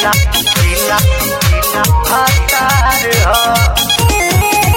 जिला जिला जिला भातार ह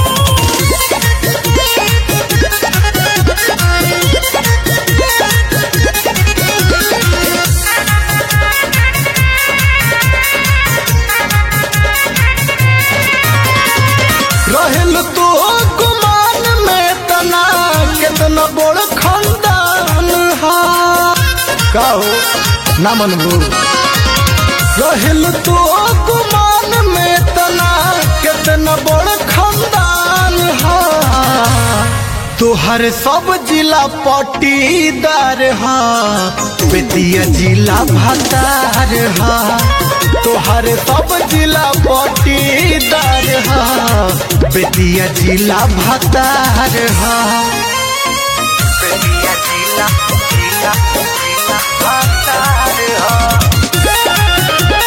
रहेल तो गुमान में तना कितना बड़ खानदान हा का हो ना मनबू रहेल तो गुमान में तना कितना बड़ खानदान हा तोहर सब जिला पटीदार हा बेतिया जिला भतार हा तोहर सब जिला पटीदार हा बेतिया जिला भतार हा बेतिया जिला जिला जिला भातार ह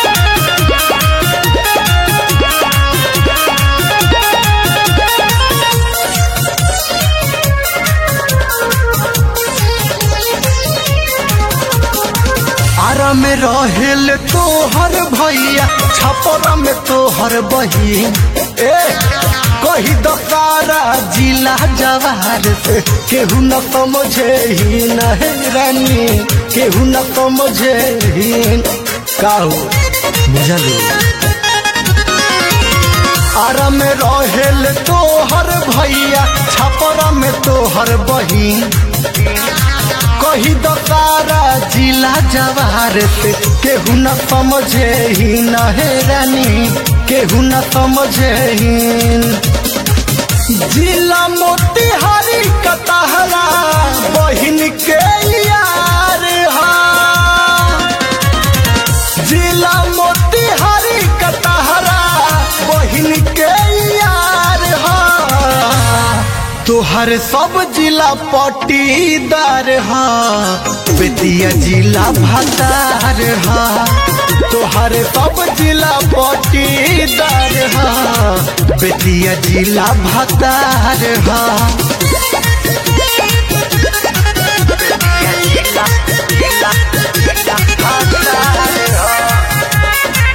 आरा में रहेल तोहर भैया छपरा में तोहर बहिन ए कही दसारा जिला जवार से केहू न समझे ही न हे रानी केहू न समझे ही काहू बुझलू आरा में रहेल तोहर भैया छपरा में तोहर बहिन कही दसारा जिला जवार से केहू न समझे ही न हे रानी केहू न समझे ही जिला मोतिहारी कतहरा बहिन के यार हा जिला मोतिहारी कतहरा बहिन के यार हा तोहर सब जिला पटीदार हा बेतिया जिला भतार हा तोहर सब जिला पटीदार हा बेतिया जिला भतार हा बेतिया जिला जिला जिला भातार ह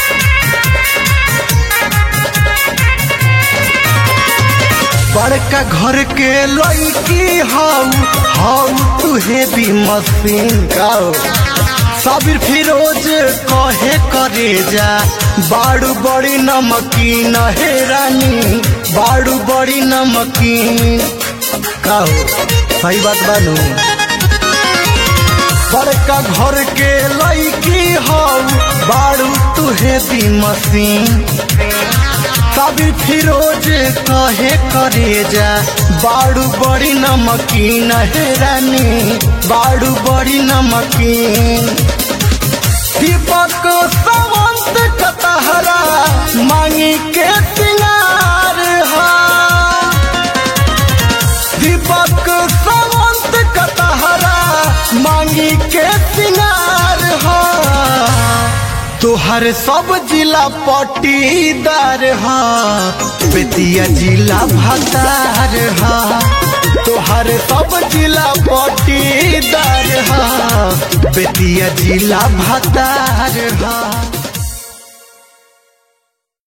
बड़का घर के लड़की हाउ हाउ तुहे भी मशीन गाओ साबिर फिरोज कहे करे जा बाड़ू बड़ी नमकीन हे रानी बाड़ू बड़ी नमकीन कहो सही बात बानू बड़का घर के लड़की हाउ बाड़ू तुहे भी मशीन साबिर फिरोज कहे करे जा बाड़ू बड़ी नमकीन हे रानी बाड़ू बड़ी नमकीन दीपक सावंत कतहरा मांगी के सिंगार हा दीपक सावंत कतहरा मांगी के सिंगार हा तोहर सब जिला पटीदार हा बेतिया जिला भतार हा तोहर सब जिला पटीदार हा बेतिया जिला भतार हा